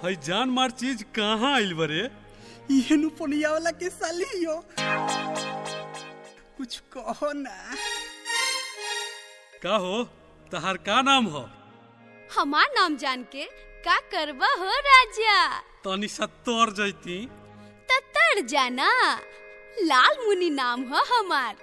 हई जान मार चीज कहाँ आइल बरे इहेनु पुनिया वाला के सालियो कुछ कहो ना का हो तहार का नाम हो हमार नाम जान के का करबा हो राजा तनी सत्तर जैती ततर जाना लाल मुनि नाम हो हमार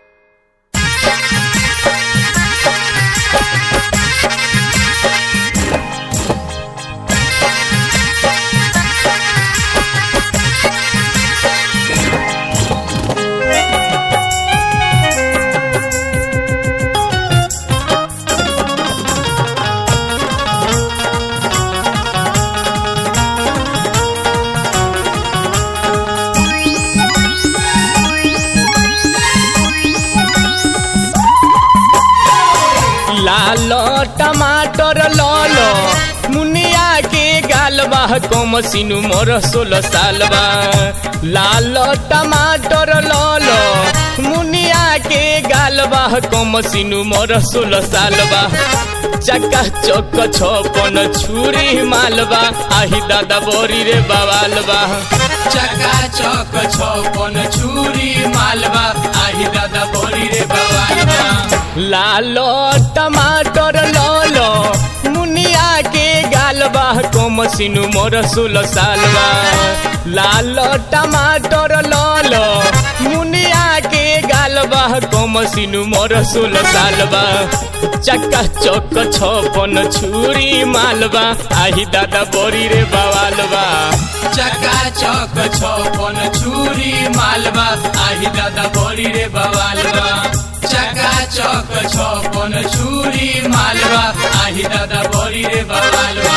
लाल टमाटर लालो मुनिया के गालबा कम सिनु मोर सोलह सालबा लाल टमाटर लालो मुनिया के गालबा कम सिनु मोर सोलह सालबा चक्का चौक छपन छुरी मालबा आही दादा बोरी रे बवालबा चक्का चौक छपन छुरी मालबा आही दादा बोरी रे बवालबा लालो टमाटर लालो मुनिया के गालबा कम सिनु मोर सोलह सालबा लालो टमाटर लालो मुनिया के गालबा कम सिनु मोर सोलह सालबा चक्का चौक छपन छुरी मालबा आही दादा बोरी रे बवालबा चक्का चौक छपन छुरी मालबा आही दादा बोरी रे बवालबा चक्का चौक छपन छुरी मालबा आही दादा बोरी रे बवालबा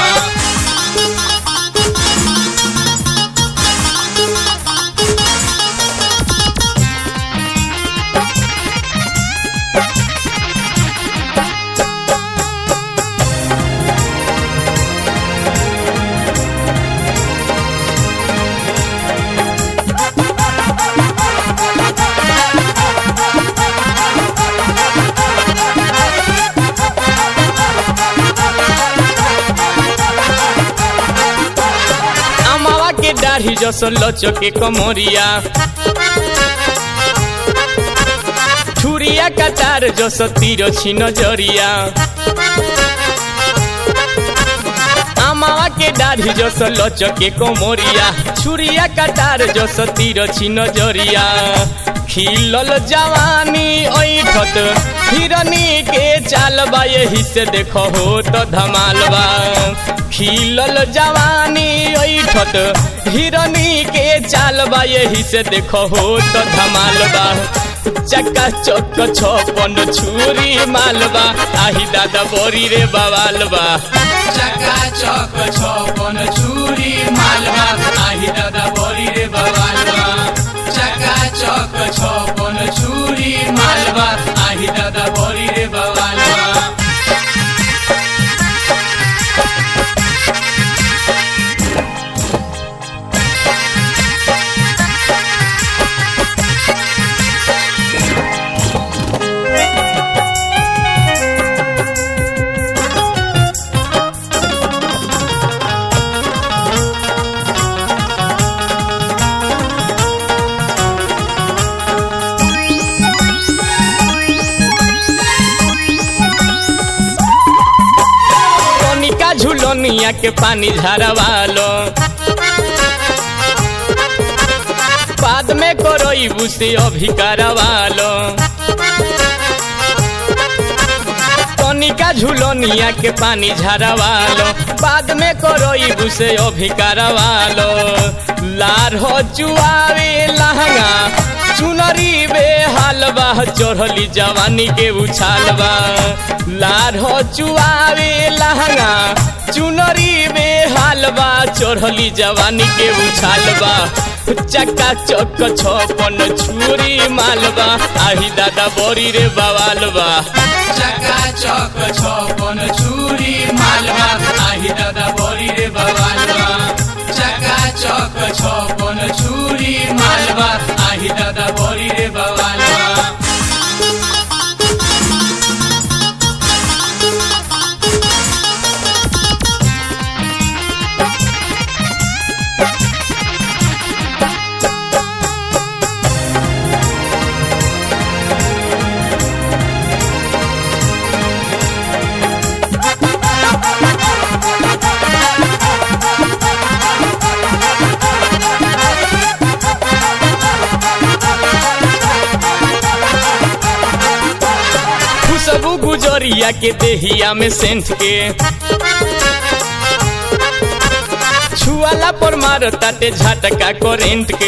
अमावा के दाढ़ी जस लचो के कमरिया छुरिया कटार जस तीर छिन जरिया अमावा के दाढ़ी जस लचो के कमरिया छुरिया कटार जस तीर छिन जरिया खिलल जवानी ऐठत हिरनी के चालबा यही से देखो हो तो धमालबा खिलल जवानी ऐठत हिरनी के चालबा यही से देखो हो तो धमालबा चक्का चौक छपन छुरी मालबा आही दादा बोरी रे बवालबा चक्का चौक छपन छुरी मालबा आही दादा बोरी रे बवालबा चक्का चौक छपन छुरी मालबा आही दादा बोरी रे बवालबा कनिका झुलनिया के पानी झरवालो बाद में करोईबू से अभी करवालो कनिका झुलनिया के पानी झरवालो बाद में करोईबू से अभी करवालो लार हो चुआवे लहंगा चुनरी बे हालबा चढ़ली जवानी के उछालबा लार हो चुआवे लहंगा चुनरी बे हालबा चढ़ली जवानी के उछालबा चक्का चौक छपन छुरी मालबा आही दादा बोरी रे बवालबा चक्का चौक छपन छुरी मालबा आही दादा बोरी रे बवालबा चक्का चौक छपन छुरी मालबा आही दादा बोरी रे बवालबा गुजरिया के देहिया में सेंट के छुआला पर मार ताटे झटका करेंट के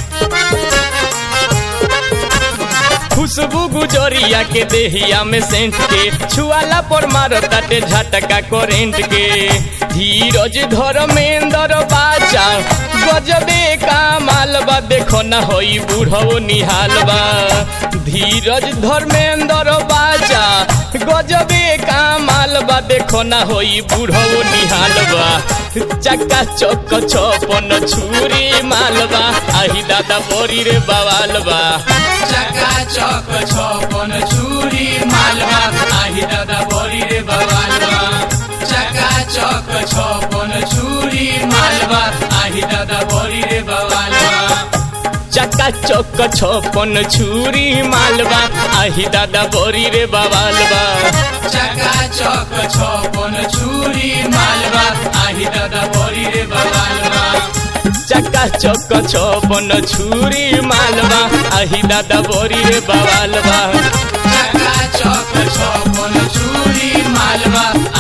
खुशबू गुजरिया के देहिया में सेंट के छुआला पर मार ताटे झटका करेंट के धीरज धर्मेंद्र बाजा गजबे का मालबा देखो न होई बूढ़ो निहाल बा धीरज धर्मेंद्र बाजा गजबे का मालबा देखो न होई बूढ़ो निहाल बा चक्का चौक छपन छुरी मालबा आही दादा बोरी रे बवाल बा चका चौक छपन छुरी मालवा आही दादा बोरी रे बवालवा चका चौक छपन छुरी मालवा आही दादा बोरी रे बवालवा चक्का चौक छपन छुरी मालबा आही दादा बोरी रे बवाल बा चका चौक छपन छुरी मालवा आही दादा बोरी रे बवालवा चक्का चौक छपन छुरी मालबा आही दादा बोरी रे बवाल बा चका चौक छपन छुरी मालवा